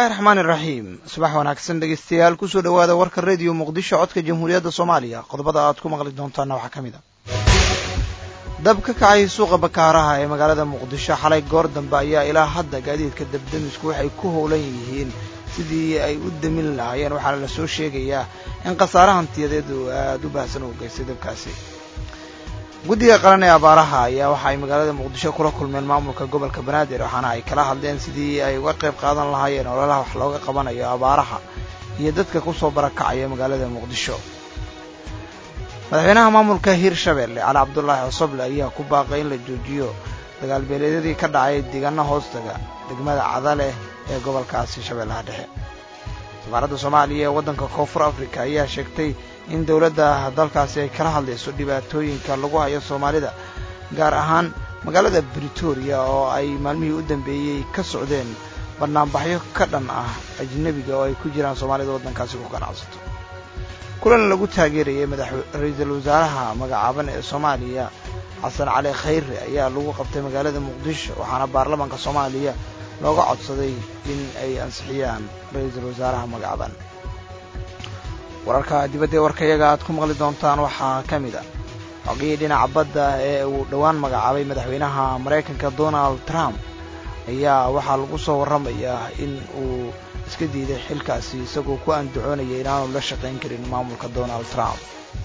bismillahi raxmaani iraxiim subax wanaagsan dhegeystayaal kusoo dhowaada warka rediyo muqdisho codka jamhuuriyadda soomaaliya qodobada aad ku maqli doontaana waxaa ka mid a dab ka kacay suuqa bakaaraha ee magaalada muqdisho xalay goor dambe ayaa ilaa hadda gaadiidka dabdamisku waxay ku howlan yihiin sidii ay u damin lahaayeen waxaana la soo sheegayaa in khasaare hantiyadeed uu aada u baahsan uu geystay dabkaasi guddiga qaran ee abaaraha ayaa waxa ay magaalada muqdisho kula kulmeen maamulka gobolka banaadir waxaana ay kala hadleen sidii ay uga qayb qaadan lahaayeen ololaha wax looga qabanayo abaaraha iyo dadka kusoo barakacaya magaalada muqdisho madaxweynaha maamulka hirshabelle cali cabdulaahi cosoble ayaa ku baaqay in la joojiyo dagaalbeeleedyadii ka dhacay deegaana hoostaga degmada cadaleh ee gobolkaasi shabeellaha dhexe safaaradda soomaaliya ee waddanka koonfur africa ayaa sheegtay in dowladda dalkaasi ay kala hadlayso dhibaatooyinka lagu hayo soomaalida gaar ahaan magaalada britoria oo ay maalmihii u dambeeyey ka socdeen bannaanbaxyo ka dhan ah ajnebiga oo ay ku jiraan soomaalida waddankaasi ku ganacsato kulan lagu taageerayay ra-iisul wasaaraha magacaaban ee soomaaliya xasan cali khayre ayaa lagu qabtay magaalada muqdisho waxaana baarlamaanka soomaaliya looga codsaday in ay ansixiyaan ra-iisul wasaaraha magacaaban wararka dibadda ee warkayaga aad ku maqli doontaan waxaa ka mid a xogihii dhinaca badda ee uu dhowaan magacaabay madaxweynaha maraykanka donald trump ayaa waxaa lagu soo warramayaa in uu iska diiday xilkaasi isagoo ku andacoonaya inaanu la shaqayn karin maamulka donald trump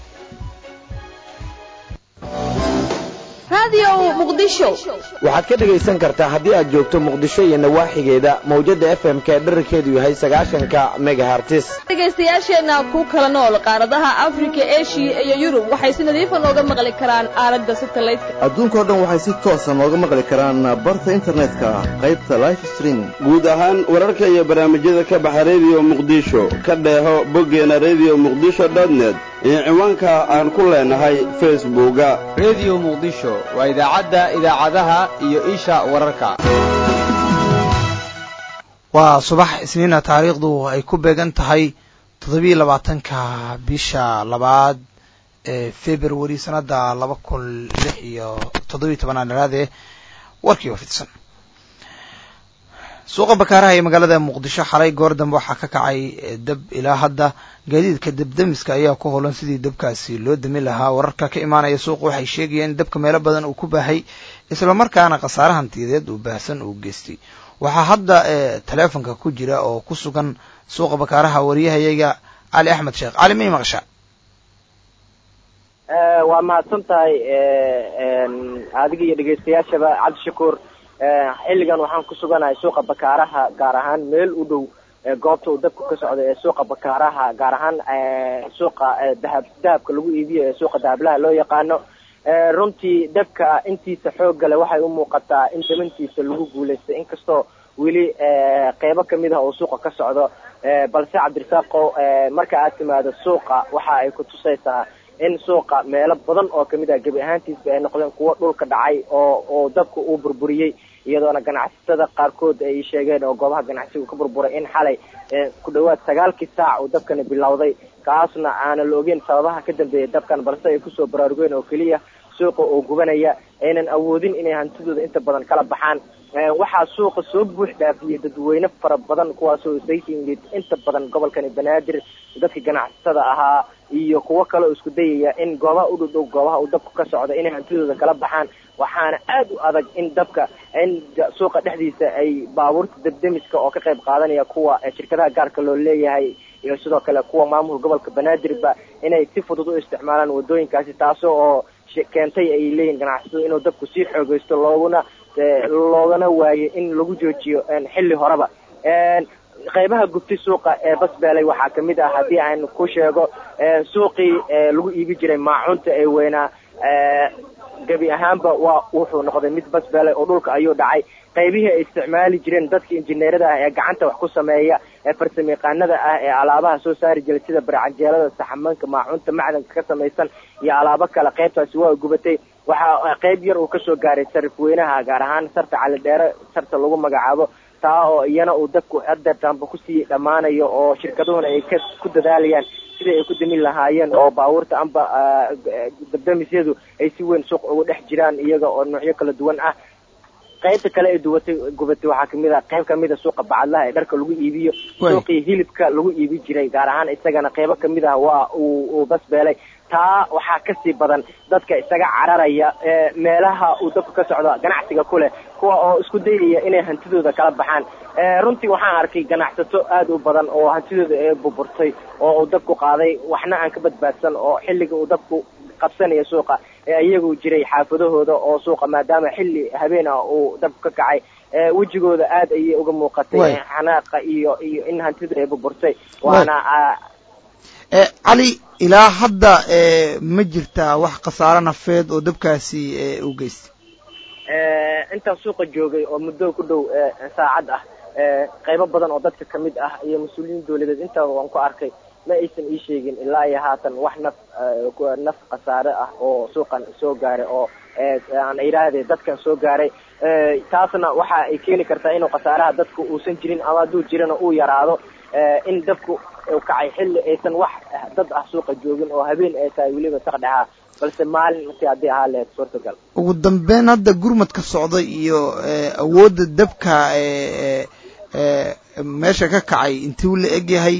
waxaad ka dhegaysan kartaa haddii aad joogto muqdisho iyo nawaaxigeeda mawjadda f m ka dherarkeedu yahay sagaashanka megahartis dhegaystayaasheenna ku kala nool qaaradaha afrika eshiya iyo yurub waxay si nadiifa nooga maqli karaan aaladda satelliteka adduunkao dhan waxay si toosa nooga maqli karaan barta internetka qaybta life streaming guud ahaan wararka iyo barnaamijyada ka baxa rediyo muqdisho ka dheeho boggeena rediyo muqdisho dotnet iyo ciwaanka aan ku leenahay facebooka rediyo muqdisho waa idaacadda idaacadaha iyo isha wararka waa subax isniina taariikhdu ay ku beegan tahay toddobiiyo labaatanka bisha labaad ee februari sanadda laba kun lix iyo toddobiiyo tobanaad dharaadee warkii oo fidsan suuqa bakaaraha ee magaalada muqdisho xalay goor dambe waxaa ka kacay dab ilaa hadda gaadiidka dabdamiska ayaa ku howlan sidii dabkaasi loo damin lahaa wararka ka imaanaya suuqa waxay sheegayeen in dabka meelo badan uu ku baahay islamarkaana khasaare hantiyadeed uu baahsan uu geystay waxaa hadda taleefonka ku jira oo ku sugan suuqa bakaaraha wariyahayaga cali axmed sheekh cali may maqasha waa mahadsan tahay adiga iyo dhegeystayaashaba cabdishakuur xilligan waxaan ku suganahay suuqa bakaaraha gaar ahaan meel u dhow goobta uu dabku ka socdo ee suuqa bakaaraha gaar ahaan suuqa dahab dahabka lagu iibiyo ee suuqa dahablaha loo yaqaano runtii dabka intiisa xooggale waxay u muuqataa in damantiisa lagu guulaystay inkastoo weli qeybo kamid ah oo suuqa ka socdo balse cabdirasaaqo marka aad timaado suuqa waxa ay ku tusaysaa in suuqa meelo badan oo kamid ah gebi ahaantiisba ay noqdeen kuwo dhulka dhacay oo oo dabka uu burburiyey iyadoona ganacsatada qaarkood ay sheegeen oo goobaha ganacsiga ka burburay in xalay ku dhawaad sagaalkii saac uu dabkani bilowday kaasna aanan la ogeyn sababaha ka dambeeya dabkan balse ay kusoo baraarugeen oo keliya suuqa oo gubanaya aynan awoodin inay hantidooda inta badan kala baxaan waxaa suuqa soo buux dhaafiyey dadweyne fara badan kuwaasoo isaga yimid inta badan gobolkani banaadir dadka ganacsatada ahaa iyo kuwo kale oo isku dayaya in goobaha u dhowdhow goobaha uu dabku ka socdo inay hantidooda kala baxaan waxaana aad u adag in dabka in suuqa dhexdiisa ay baabuurta dabdemiska oo ka qayb qaadanaya kuwa shirkadaha gaarka loo leeyahay iyo sidoo kale kuwa maamulka gobolka banaadirba inay si fudud u isticmaalaan wadooyinkaasi taasoo oo keentay ay leeyihin ganacsatada inuu dabku sii xoogeysto looguna loogana waayo in lagu joojiyo xilli horeba qaybaha gubtay suuqa ee basbeelay waxaa kamid ah haddii aan ku sheego suuqii lagu iibi jiray maacuunta ee weynaa gebi ahaanba waa wuxuu noqday mid basbeelay oo dhulka ayuu dhacay qaybihii ay isticmaali jireen dadka injineerada ah ee gacanta wax ku sameeya ee farsamayaqaanada ah ee alaabaha soo saari jiray sida barcanjeelada saxamanka maacuunta macdanka ka samaysan iyo alaabo kale qaybtaasi waa gubatay waxaa qayb yar uu kasoo gaaray sarifweynaha gaar ahaan sarta calidheere sarta lagu magacaabo taa oo iyana uu dadku adeertaanba kusii dhammaanayo oo shirkaduhuna ay ka ku dadaalayaan sidai ay ku damin lahaayeen oo baabuurta amba dabdamisyadu ay si weyn suuq ugu dhex jiraan iyaga oo noocyo kala duwan ah qaybta kale ee duwatay gubatay waxaa kamid a qayb kamid a suuqa bacadlaha ee dharka lagu iibiyo suuqii hilibka lagu iibi jiray gaar ahaan isagana qaybo kamid ah waa uu uu basbeelay taa waxaa kasii badan dadka isaga cararaya meelaha uu dabka ka socdo ganacsiga ku leh kuwa oo isku dayaya inay hantidooda kala baxaan runtii waxaan arkay ganacsato aada u badan oo hantidooda ee burburtay oo uu dabku qaaday waxna aan ka badbaadsan oo xilliga uu dabku qabsanaya suuqa ee iyagu jiray xaafadahooda oo suuqa maadaama xilli habeen ah uu dabku ka kacay wejigooda aada ayay uga muuqatay xanaaqa iyo iyo in hantida ay burburtay waana cali ilaa hadda ma jirtaa wax khasaaro nafeed oo dabkaasi u geystay intaan suuqa joogay oo muddo ku dhow saacad ah qaybo badan oo dadka kamid ah iyo mas-uuliyiin dawladeed intaa waan ku arkay ma aysan ii sheegin ilaa iyo haatan wax naf naf khasaare ah oo suuqan soo gaaray oo aan idhaahde dadkan soo gaaray taasna waxa ay keeni kartaa inuu khasaaraha dadku uusan jirin ama hadduu jirana uu yaraado in dabku kacay xilli aysan wax dad ah suuqa joogin oo habeen ay tahay weliba saqdhexaa balse maalin markii haddii ahaa lehed suurtagal ugu dambeyn hadda gurmadka socda iyo awoodda dabka meesha ka kacay intuu la egyahay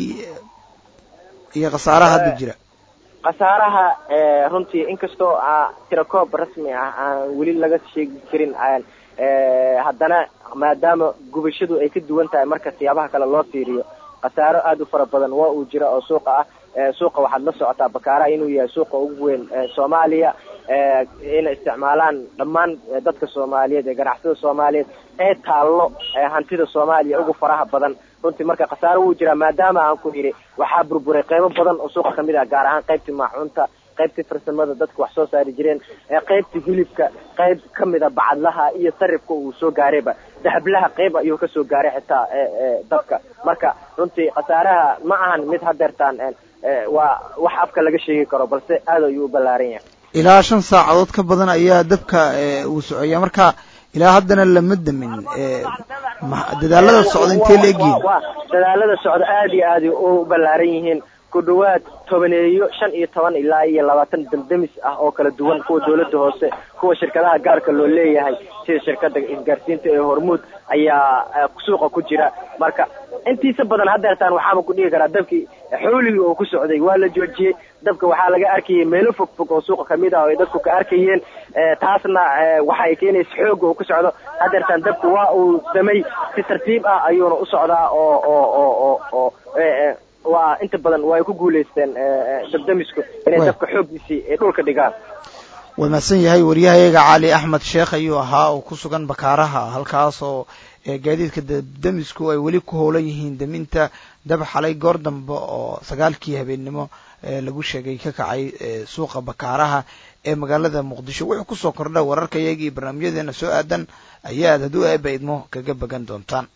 iyo khasaaraha hadda jira khasaaraha runtii inkastoo tirakoob rasmi ah aan weli laga sheegi karin haddana maadaama gubashadu ay ka duwan tahay marka siyaabaha kale loo fiiriyo khasaaro aada u fara badan waa uu jira oo suuqa ah suuqa waxaad la socotaa bakaaraha inuu yahay suuqa ugu weyn soomaaliya inay isticmaalaan dhammaan dadka soomaaliyeed ee ganacsatada soomaaliyeed ee taallo hantida soomaaliya ugu faraha badan runtii marka khasaaro wuu jiraa maadaama aan ku yidhi waxaa burburay qaybo badan oo suuqa kamid ah gaar ahaan qaybtii maacuunta qaybtii farsamada dadka wax soo saari jireen qaybtii hilibka qayb kamid a bacadlaha iyo sarifka uu soo gaarayba dahablaha qayb ayuu kasoo gaaray xitaa dabka marka runtii khasaaraha ma ahan mid hadeertaan waa wax afka laga sheegi karo balse aad ayuu u ballaaran yahay ilaa shan saacadood ka badan ayaa dabka uu socoya marka ilaa haddana lama damin dadaalada socda intee la egyihin dadaalada socda aada iyo aada u ballaaran yihiin ku dhawaad tobaneeyo shan iyo toban ilaa iyo labaatan damdamis ah oo kala duwan kuwa dawladda hoose kuwa shirkadaha gaarka loo leeyahay sida shirkada isgaarsiinta ee hormuud ayaa suuqa ku jira marka intiisa badan hadeertaan waxaaba ku dhigi karaa dabkii xooligii oo ku socday waa la joojiyey dabka waxaa laga arkayay meelo fog fog oo suuqa kamid ah oo ay dadku ka arkayeen taasna waxa ay keenaysa xooga oo ku socdo hadeertaan dabku waa uu damay si tartiib ah ayuuna u socdaa oo oo oo oo oo waa inta badan waa ay ku guulaysteen dabdamisku inay dabka xooggiisii ay dhulka dhigaan waa mahadsan yahay waryahayaga cali axmed sheekh ayuu ahaa oo ku sugan bakaaraha halkaas oo gaadiidka dabdamisku ay weli ku howlan yihiin daminta dab xalay goor dambe oo sagaalkii habeennimo lagu sheegay ka kacay suuqa bakaaraha ee magaalada muqdisho wuxuu kusoo kordha wararka iyaga iyo barnaamijyadeena soo aadan ayaad hadduu eeba idmo kaga bagan doontaan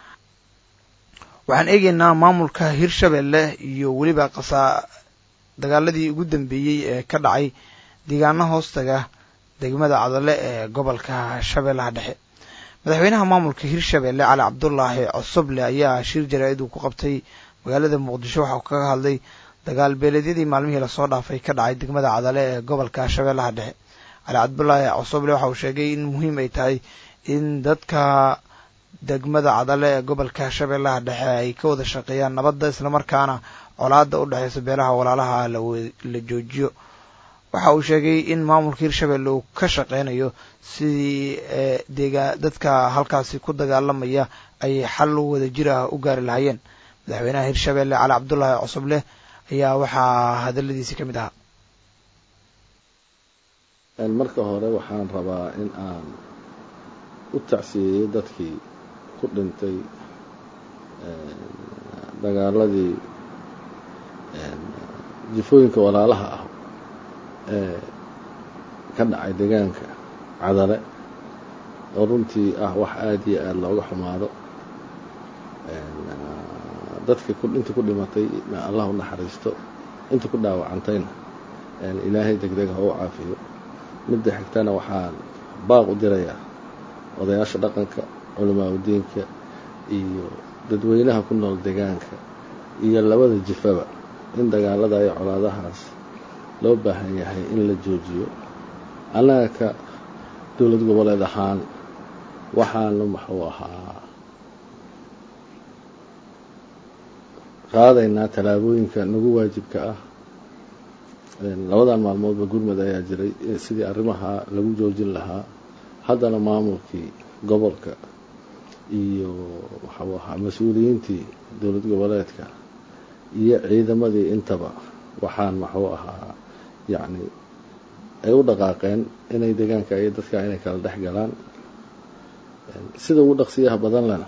waxaan eegaynaa maamulka hirshabelle iyo weliba qasaa dagaaladii ugu dambeeyey ee ka dhacay deegaano hoostaga degmada cadale ee gobolka shabeellaha dhexe madaxweynaha maamulka hirshabelle cali cabdulaahi cosoble ayaa shir jaraa-id uu ku qabtay magaalada muqdisho waxa uu kaga hadlay dagaal beeleedyadii maalmihii lasoo dhaafay ka dhacay degmada cadale ee gobolka shabeellaha dhexe cali cabdulaahi cosoble waxa uu sheegay in muhiim ay tahay in dadka degmada cadale ee gobolka shabeellaha dhexe ay ka wada shaqeeyaan nabadda islamarkaana colaada u dhexeysa beelaha walaalaha la joojiyo waxa uu sheegay in maamulka hirshabelle uu ka shaqeynayo sidii deega dadka halkaasi ku dagaalamaya ay xal wada jir ah u gaari lahaayeen madaxweynaha hirshabelle cali cabdulaahi cosoble ayaa waxaa hadaladiisi ka mid ahaa marka hore waxaan rabaa in aan u tacsiyeeyo dadkii ku dhintay dagaaladii jifooyinka walaalaha ah ee ka dhacay deegaanka cadale oo runtii ah wax aada iyo aada looga xumaado dadkii intii ku dhimatay allah u naxariisto intii ku dhaawacantayna ilaahay degdeg ha u caafiyo midda xigtana waxaan baaq u dirayaa odayaasha dhaqanka culamaa udiinka iyo dadweynaha ku nool deegaanka iyo labada jifaba in dagaalada iyo colaadahaas loo baahan yahay in la joojiyo annaga ka dowlad goboleed ahaan waxaanu muxuu ahaa qaadaynaa tallaabooyinka nagu waajibka ah labadan maalmoodba gurmud ayaa jiray sidii arrimaha lagu joojin lahaa haddana maamulkii gobolka iyo waxuu ahaa mas-uuliyiintii dowlad goboleedka iyo ciidamadii intaba waxaan maxuu ahaa yacni ay u dhaqaaqeen inay deegaanka iyo dadka inay kala dhex galaan sida ugu dhaqsiyaha badan lena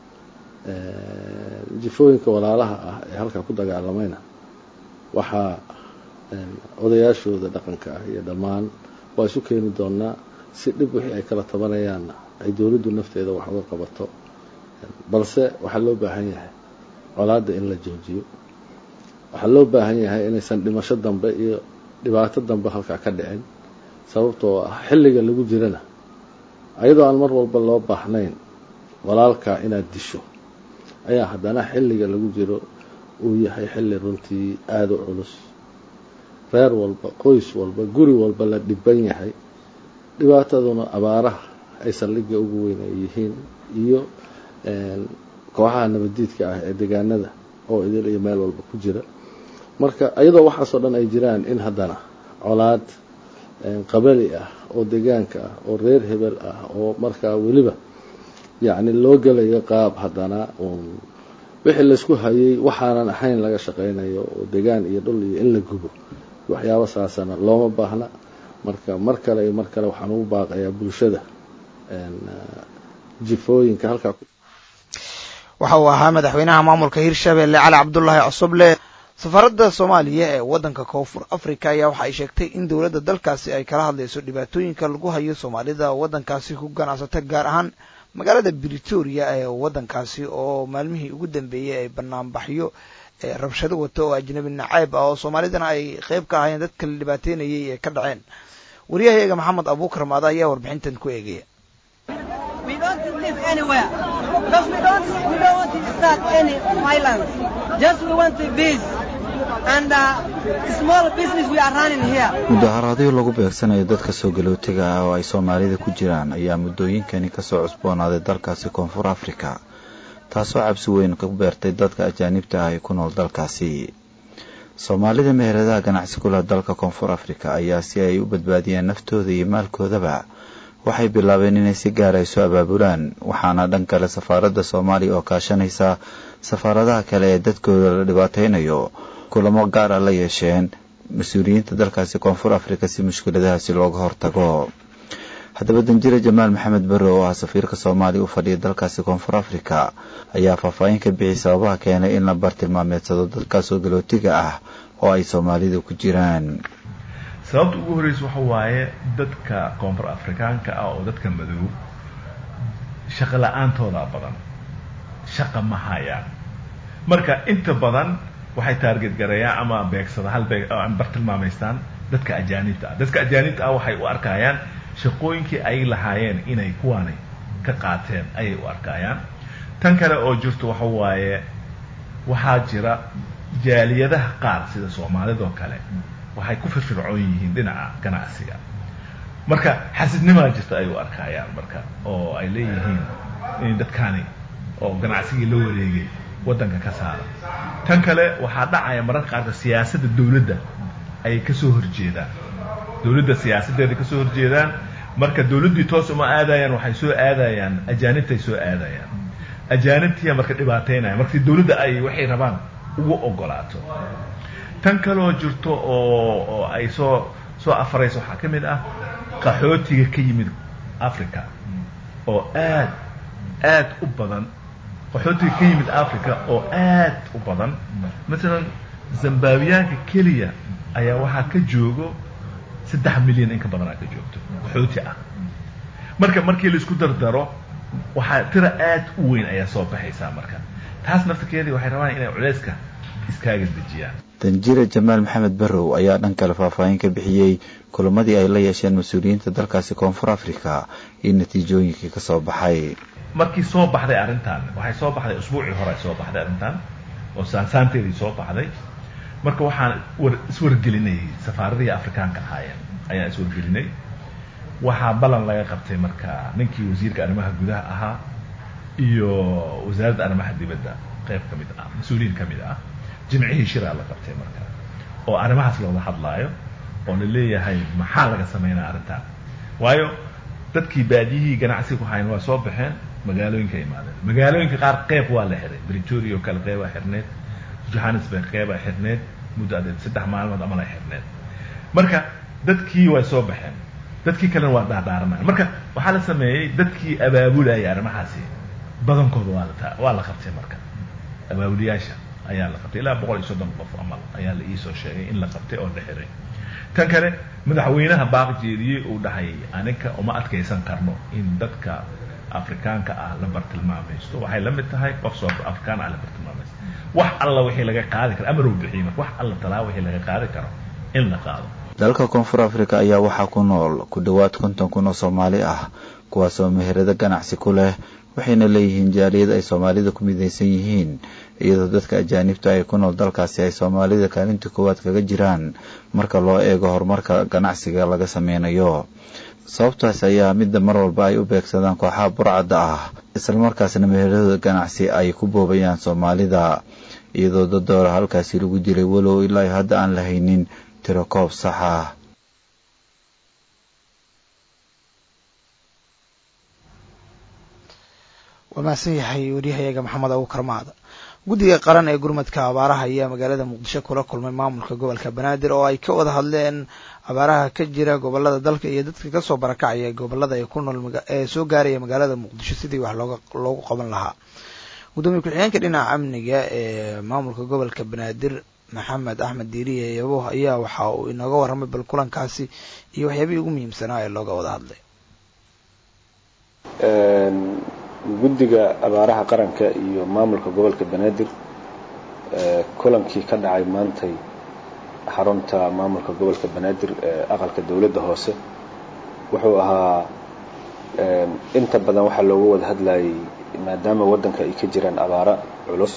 jifooyinka walaalaha ah ee halkaa ku dagaalamayna waxaa odayaashooda dhaqanka ah iyo dhammaan waa isu keeni doonaa si dhib wixii ay kala tabanayaanna ay dowladdu nafteeda wax uga qabato balse waxaa loo baahan yahay colaadda in la joojiyo waxaa loo baahan yahay inaysan dhimasho dambe iyo dhibaato dambe halkaa ka dhicin sababtoo ah xilliga lagu jirana ayadoo aan mar walba loo baahnayn walaalkaa inaad disho ayaa haddana xilliga lagu jiro uu yahay xilli runtii aada u culus reer walba qoys walba guri walba la dhiban yahay dhibaataduna abaaraha ay saldhigga ugu weyn ay yihiin iyo kooxaha nabaddiidka ah ee deegaanada oo idil iyo meel walba ku jira marka iyadoo waxaasoo dhan ay jiraan in haddana colaad qabali ah oo deegaanka ah oo reer hebel ah oo markaa weliba yacni loo gelayo qaab haddana uun wixii laysku hayay waxaanan ahayn laga shaqaynayo oo degaan iyo dhul iyo in la gubo waxyaabo saasana looma baahna marka mar kale iyo mar kale waxaan ugu baaqayaa bulshada jifooyinka halkaa waxa uu ahaa madaxweynaha maamulka hirshabelle cali cabdulaahi cosoble safaaradda soomaaliya ee waddanka koonfur africa ayaa waxa ay sheegtay in dowladda dalkaasi ay kala hadlayso dhibaatooyinka lagu hayo soomaalida waddankaasi ku ganacsata gaar ahaan magaalada britoria ee waddankaasi oo maalmihii ugu dambeeyey ay banaanbaxyo rabshado wato oo ajnabi naceeb ah oo soomaalidana ay qeyb ka ahaayeen dadka la dhibaateynayay ee ka dhaceen waryahayaga maxamed abuukar maada ayaa warbixintan ku eegaya mudaharaadyo lagu beegsanayo dadka soo galootiga ah oo ay soomaalida ku jiraan ayaa muddooyinkani kasoo cusboonaaday dalkaasi koonfur afrika taasoo cabsi weyn ku beertay dadka ajaanibta ah ee ku nool dalkaasi soomaalida meheradaha ganacsi ku leh dalka koonfur afrika ayaa si ay u badbaadiyaan naftooda iyo maalkoodaba waxay bilaabeen inay si gaara isu abaabulaan waxaana dhan kale safaaradda soomaaliya oo kaashanaysa safaaradaha kale ee dadkooda la dhibaataynayo kulamo gaara la yeesheen mas-uuliyiinta dalkaasi koonfur afrika si mushkiladahaasi looga hortago haddaba danjire jamaal maxamed barre oo ah safiirka soomaaliya u fadhiya dalkaasi koonfur afrika ayaa faahfaahin ka bixiyay sababaha keenay in la bartilmaameedsado dadkaasoo galootiga ah oo ay soomaalida ku jiraan sababta ugu horreysa waxa waaye dadka koonfur afrikaanka ah oo dadka madow shaqo la-aantooda badan shaqa ma hayaan marka inta badan waxay taarget gareeyaan ama beegsada hal beeg bartilmaamaystaan dadka ajaanibta ah dadka ajaanibta ah waxay u arkayaan shaqooyinkii ay lahaayeen inay kuwaani ka qaateen ayay u arkayaan tan kale oo jirto waxa waaye waxaa jira jaaliyadaha qaar sida soomaalidoo kale waxay ku firfircoon yihiin dhinaca ganacsiga marka xasidnimaa jirta ay u arkayaan marka oo ay leeyihiin in dadkaani oo ganacsigii la wareegay waddanka ka saara tan kale waxaa dhacaya mararka qaarka siyaasadda dawladda ayay kasoo horjeedaan dawladda siyaasaddeeda kasoo horjeedaan marka dawladdii toos uma aadayaan waxay soo aadayaan ajaanibtay soo aadayaan ajaanibtiya marka dhibaataynaya marka dawladda ay waxay rabaan ugu ogolaato tan kaloo jirto oo oo ay soo soo afarayso waxaa ka mid ah qaxootiga ka yimid africa oo aad aad u badan qaxootiga ka yimid africa oo aad u badan masalan zambaabiyaanka keliya ayaa waxaa ka joogo saddex milyan in ka badanaa ka joogto qaxooti ah marka markii laisku dardaro waxaa tira aad u weyn ayaa soo baxaysaa marka taas naftirkeedii waxay rabaan inay culeyska iskaaga dejiyaan danjire jamaal maxamed barrow ayaa dhan kale faahfaahin ka bixiyey kulamadii ay la yeesheen mas-uuliyiinta dalkaasi koonfur africa iyo natiijooyinkii ka soo baxay markii soo baxday arrintan waxay soo baxday usbuucii hore ay soo baxday arrintan oo saansaanteedii soo baxday marka waxaan war iswargelinay safaaradihii afrikaanka ahaayeen ayaan iswargelinay waxaa ballan laga qabtay marka ninkii wasiirka arrimaha gudaha ahaa iyo wasaaradda arrimaha dibadda qayb ka mid ah mas-uuliyiin ka mid ah jimcihii shiraa la qabtay marka oo arrimahaas looga hadlaayo oo la leeyahay maxaa laga sameynaa arrintan waayo dadkii baadiyihii ganacsiga ku hayn waa soo baxeen magaalooyinka imaadeen magaalooyinka qaar qeyb waa la xiray britoria oo kale qeybaa xirneed johannesburg qeybaa xirneed muddo adeed saddex maalmood ama la xirneed marka dadkii way soo baxeen dadkii kalena waa dhaardhaaranaya marka waxaa la sameeyey dadkii abaabulayay arrimahaasi badankooda waa la waa la qabtay marka abaabuliyaasha ayaa la qabtay ilaa boqol iyo soddon qof amal ayaa la iisoo sheegay in la qabtay oo la xiray tan kale madaxweynaha baaq jeediyey uu dhahay aninka uma adkaysan karno in dadka afrikaanka ah la bartilmaamaysto waxay la mid tahay qof soo afrikaan ah la bartilmaamaysto wax alla wixii laga qaadi karo amar uu bixiyey marka wax alla talaa wixii laga qaadi karo in la qaado dalka koonfur africa ayaa waxaa ku nool ku dhowaad konton kun oo soomaali ah kuwaasoo meherado ganacsi ku leh waxayna leeyihiin jaaliyad ay soomaalida ku midaysan yihiin iyadoo dadka ajaanibta ay ku nool dalkaasi ay soomaalida kaalinta koowaad kaga jiraan marka loo eego horumarka ganacsiga laga sameynayo sababtaas ayaa midda mar walba ay u beegsadaan kooxaha burcadda ah islamarkaasna meherada ganacsi ay ku boobayaan soomaalida iyadoo dad doora halkaasi lagu dilay walow ilaa hadda aan la haynin tiro koob sax ah waa mahadsan yahay wariyahayaga maxamed abuukar maada guddiga qaran ee gurmadka abaaraha ayaa magaalada muqdisho kula kulmay maamulka gobolka banaadir oo ay ka wada hadleen abaaraha ka jira gobolada dalka iyo dadka kasoo barakacaya gobolada ay ku nool ee soo gaaraya magaalada muqdisho sidii wax looga loogu qaban lahaa gudoomiye ku-xigeenka dhinaca amniga ee maamulka gobolka banaadir maxamed axmed diiriye yabo ayaa waxa uu inooga warramay bal kulankaasi iyo waxyaabihii ugu muhiimsanaa ee looga wada hadlay guddiga abaaraha qaranka iyo maamulka gobolka banaadir kulankii ka dhacay maantay xarunta maamulka gobolka banaadir ee aqalka dowladda hoose wuxuu ahaa inta badan waxaa looga wada hadlayay maadaama waddanka ay ka jiraan abaaro culus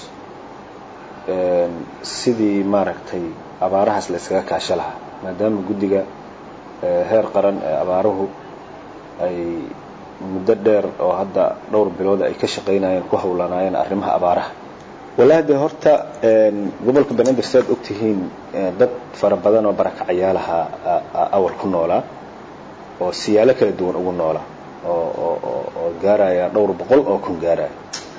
sidii maaragtay abaarahaas la iskaga kaasho lahaa maadaama guddiga heer qaran ee abaaruhu ay muddo dheer oo hadda dhowr bilood ay ka shaqaynayeen ku howlanaayeen arrimaha abaaraha wallaahi dee horta gobolka banaadir si aad ogtihiin dad fara badan oo barakacayaalaha awal ku noolaa oo siyaalo kala duwan ugu noolaa oo oo gaaraya dhowr boqol oo kun gaaraya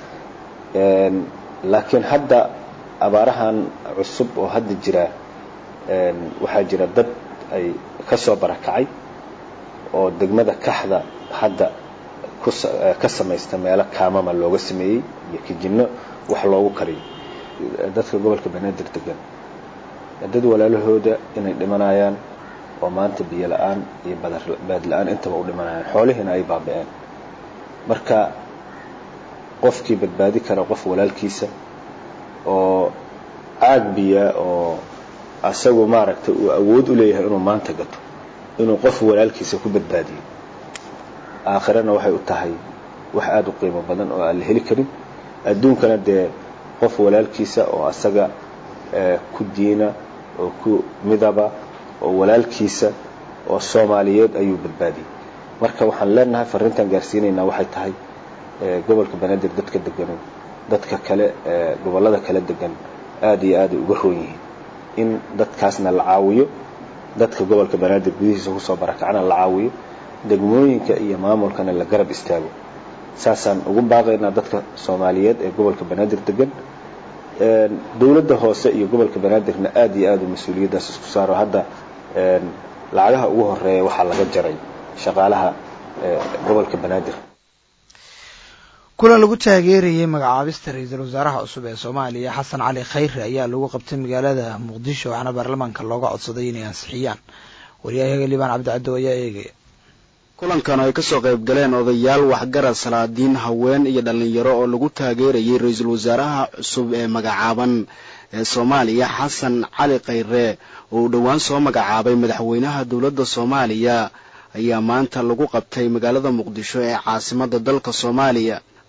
laakiin hadda abaarahan cusub oo hadda jira waxaa jira dad ay ka soo barakacay oo degmada kaxda hadda ka samaysta meelo kaamama looga sameeyey iyo kijinno wax loogu kariyo dadka gobolka banaadir degan dad walaalahooda inay dhimanayaan oo maanta biyo la-aan iyo baad la-aan intaba u dhimanayaan xoolihiina ay baaba-een marka qofkii badbaadi kara qof walaalkiisa oo caag biya oo asagu maaragtay uu awood u leeyahay inuu maanta gato inuu qof walaalkiisa ku badbaadiyo aakhirana waxay u tahay wax aada u qiimo badan oo aan la heli karin adduunkana dee qof walaalkiisa oo asaga ku diina oo ku midaba oo walaalkiisa oo soomaaliyeed ayuu badbaadiyey marka waxaan leenahay farrintan gaarsiinaynaa waxay tahay gobolka banaadir dadka degan dadka kale gobollada kala degan aada iyo aada ay uga roon yihiin in dadkaasna la caawiyo dadka gobolka banaadir gudihiisa kusoo barakacna la caawiyo degmooyinka iyo maamulkana la garab istaago saasaan ugu baaqaynaa dadka soomaaliyeed ee gobolka banaadir degan dowladda hoose iyo gobolka banaadirna aada iyo aada u mas-uuliyaddaas isku saaro hadda lacagaha ugu horeeya waxaa laga jaray shaqaalaha gobolka banaadir kulan lagu taageerayay magacaabista ra-iisul wasaaraha cusub ee soomaaliya xasan cali khayre ayaa lagu qabtay magaalada muqdisho waxaana baarlamaanka looga codsaday inay ansixiyaan waryahayaga liibaan cabdicaddo ayaa eegaya kulankan ay ka soo qayb galeen odayaal waxgarad salaadiin haween iyo dhallinyaro oo lagu taageerayay ra-iisul wasaaraha cusub ee magacaaban ee soomaaliya xasan cali khayre oo uu dhowaan soo magacaabay madaxweynaha dowladda soomaaliya ayaa maanta lagu qabtay magaalada muqdisho ee caasimadda dalka soomaaliya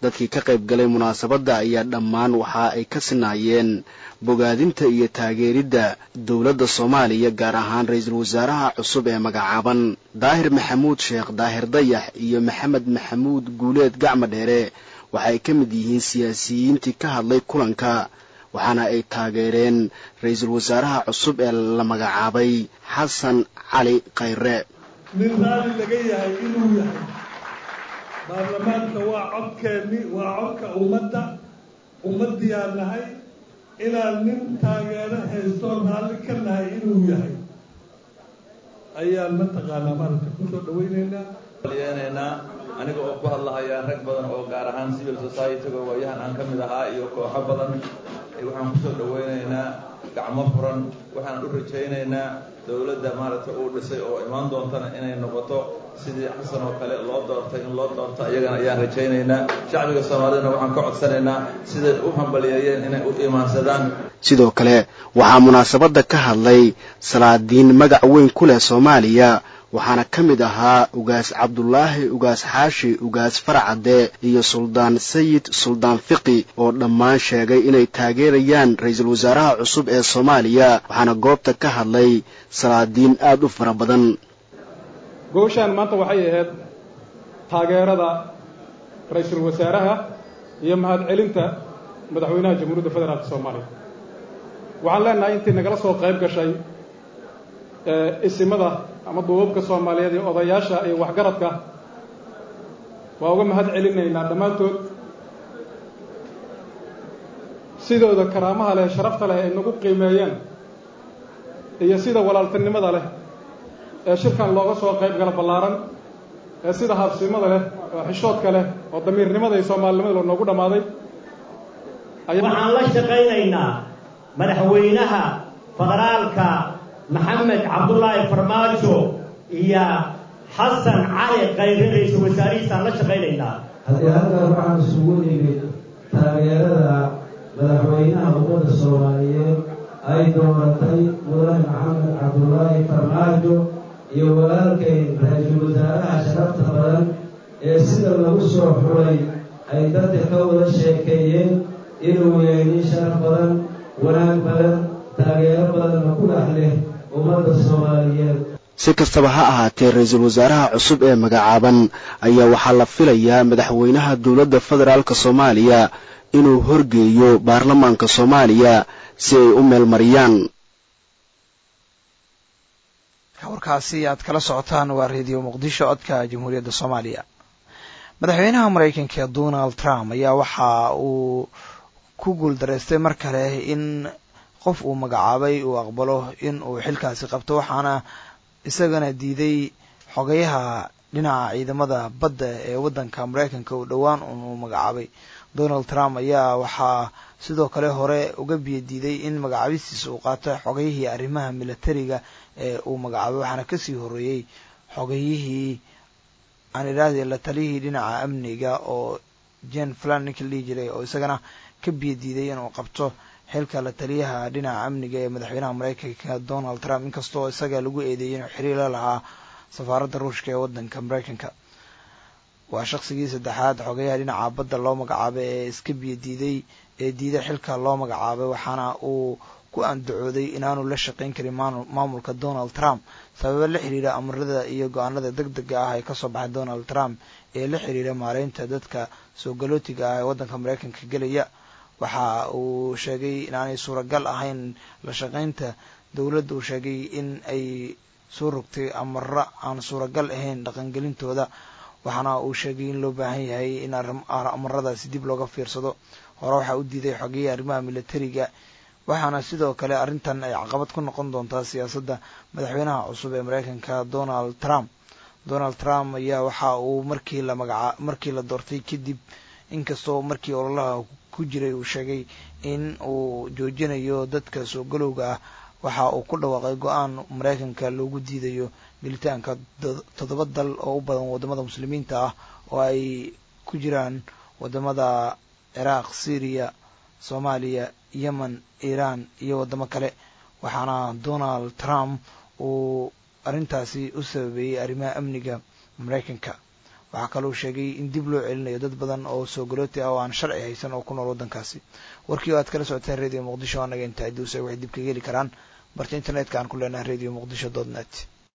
dadkii ka qayb galay munaasabadda ayaa dhammaan waxa ay ka sinaayeen bogaadinta iyo taageeridda dowladda soomaaliya gaar ahaan ra-iisul wasaaraha cusub ee magacaaban daahir maxamuud sheekh daahir dayax iyo maxamed maxamuud guuleed gacma dheere waxa ay ka mid yihiin siyaasiyiintii ka hadlay kulanka waxaana ay taageereen ra-iisul wasaaraha cusub ee la magacaabay xasan cali khayre nin raali laga yahay inuu yahay baarlamaanka waa codkeenni waa codka ummadda ummaddiyaan nahay inaan nin taageero haystoon raalli ka nahay inuu yahay ayaan mataqaanaa maaragta kusoo dhawaynaynaa yenaynaa aniga oo ku hadlahaya rag badan oo gaar ahaan civil society-ga waayahan aan ka mid ahaa iyo kooxo badan waxaan kusoo dhawaynaynaa gacmo furan waxaan u rajaynaynaa dowladda maaragtay uu dhisay oo imaan doontana inay noqoto sidii xasan oo kale loo doortay in loo doorto ayagana ayaan rajaynaynaa shacbiga soomaalidana waxaan ka codsanaynaa siday u hambaliyeeyeen inay u imaansadaan sidoo kale waxaa munaasabadda ka hadlay salaadiin magac weyn ku leh soomaaliya waxaana ka mid ahaa ugaas cabdulaahi ugaas xaashi ugaas farcadde iyo suldaan sayid suldaan fiqi oo dhammaan sheegay inay taageerayaan ra-iisul wasaaraha cusub ee soomaaliya waxaana goobta ka hadlay salaadiin aad u fara badan gooshaan maanta waxay ahayd taageerada ra-iisul wasaaraha iyo mahadcelinta madaxweynaha jamhuuriyadda federaalka soomaaliya waxaan leenahay intii nagala soo qayb gashay isimada ama duubabka soomaaliyeed iyo odayaasha iyo waxgaradka waa uga mahad celinaynaa dhammaantood sidooda karaamaha leh sharafta leh ay nagu qiimeeyeen iyo sida walaaltinimada leh ee shirkan looga soo qayb gala ballaaran ee sida habsimada leh oo xishoodka leh oo damiirnimada iyo soomaalinimada loo noogu dhammaaday waxaan la shaqaynaynaa madaxweynaha federaalka maxamed cabdullaahi farmaajo iyo xasan cali khayre ra-iisul wasaarihiisaan la shaqaynaynaa haddii halkan waxaan isugu nimid taageerada madaxweynaha ummadda soomaaliyeed ay dooratay mudane maxamed cabdullaahi farmaajo iyo walaalkayn ra-iisul wasaaraha sharafta badan ee sida lagu soo xulay ay dadka ka wada sheekeeyeen inuu yahay nin sharaf badan wanaag badan taageero badanna ku dhex leh ummadda soomaaliyeed si kastaba ha ahaatee ra-iisul wasaaraha cusub ee magacaaban ayaa waxaa la filayaa madaxweynaha dowladda federaalka soomaaliya inuu horgeeyo baarlamaanka soomaaliya si ay u meelmariyaan warkaasi aad kala socotaan waa reediyo muqdisho codka jamhuuriyadda soomaaliya madaxweynaha maraykanka donald trump ayaa waxa uu ku guuldaraystay mar kale in qof uu magacaabay uu aqbalo in uu xilkaasi qabto waxaana isagana diiday xogayaha dhinaca ciidamada badda ee waddanka maraykanka uu dhowaan uu magacaabay donald trump ayaa waxaa sidoo kale hore uga biyo diiday in magacaabistiisa uu qaato xogayihii arrimaha militariga ee uu magacaabay waxaana kasii horeeyey xogayihii aan idhaahde la taliyihii dhinaca amniga oo jen flan ninka la dhihi jiray oo isagana ka biyo diiday inuu qabto xilka la taliyaha dhinaca amniga ee madaxweynaha maraykanka donald trump inkastoo isaga lagu eedeeyey inuu xiriir la lahaa safaaradda ruushka ee waddanka maraykanka waa shaqsigii saddexaad xogayaha dhinaca badda loo magacaabay ee iska biyo diiday ee diiday xilka loo magacaabay waxaana uu ku andacooday inaanu la shaqayn karin maamulka donald trump sababa la xiriira amarada iyo go-aanada deg dega ah ee kasoo baxay donald trump ee la xiriira maareynta dadka soo galootiga ah ee waddanka maraykanka gelaya waxa uu sheegay inaanay suuragal ahayn la shaqaynta dowladda uu sheegay in ay soo rogtay amaro aan suuragal ahayn dhaqangelintooda waxaana uu sheegay in loo baahan yahay in amaradaasi dib looga fiirsado hore waxaa u diiday xogiyii arrimaha militariga waxaana sidoo kale arrintan ay caqabad ku noqon doontaa siyaasadda madaxweynaha cusub ee maraykanka donald trump donald trump ayaa waxa uu markii la magaca markii la doortay kadib inkastoo markii ololaha ku jiray uu sheegay in uu joojinayo dadka soo galowga ah waxa uu ku dhawaaqay go-aan maraykanka loogu diidayo gelitaanka toddoba dal oo u badan waddamada muslimiinta ah oo ay ku jiraan waddamada ciraaq syriya soomaaliya yemen iiraan iyo waddamo kale waxaana donald trump uu arrintaasi u sababeeyey arrimaha amniga maraykanka waxaa kaloo sheegay in dib loo celinayo dad badan oo soo galooti ah oo aan sharci haysan oo ku nool waddankaasi warkii oo aad kala socoteen radio muqdisho anaga inta aduusa waxay dib kaga heli karaan barta internetka aan ku leenahay radio muqdisho dot net